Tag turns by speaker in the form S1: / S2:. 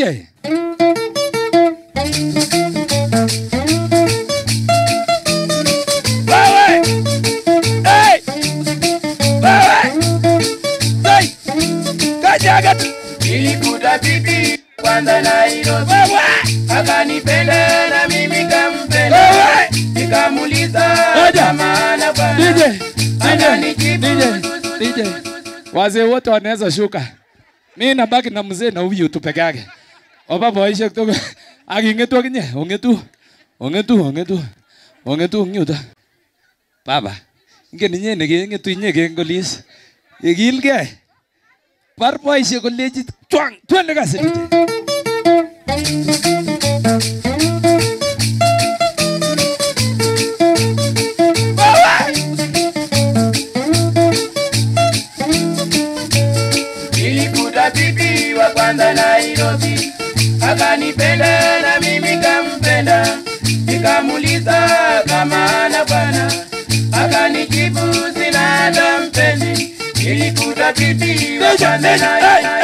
S1: DJ. Wewe! Hey! Wewe! Hey! Kajaga tu.
S2: Nilikuta bibi kwanza Nairobi,
S1: Wewe!
S2: akanipenda na mimi kampenda,
S1: Wewe!
S2: nikamuuliza
S1: Ngoja.
S2: kama ana bwana,
S1: DJ. DJ.
S2: Ananijibu
S1: DJ.
S2: zuzu,
S1: DJ. Wazee wote wanaweza shuka. Mimi nabaki na mzee na huyu tu peke yake. Oba boishe kutoka. Akingetu akinye, ongetu. Ongetu, ongetu. Ongetu ngyuta. Baba. Ingen inye nekengetu inye kengolis. Ikilgei. Bar boishe koleji twang, twende kasi.
S2: Nilikuta bibi wa kwanza Nairobi, akanipenda na mimi kampenda, nikamuuliza kama ana bwana, akanijibu sina hata mpenzi. Nilikuta bibi wa
S1: Deja,
S2: kwanza
S1: deja, hey,
S2: Nairobi,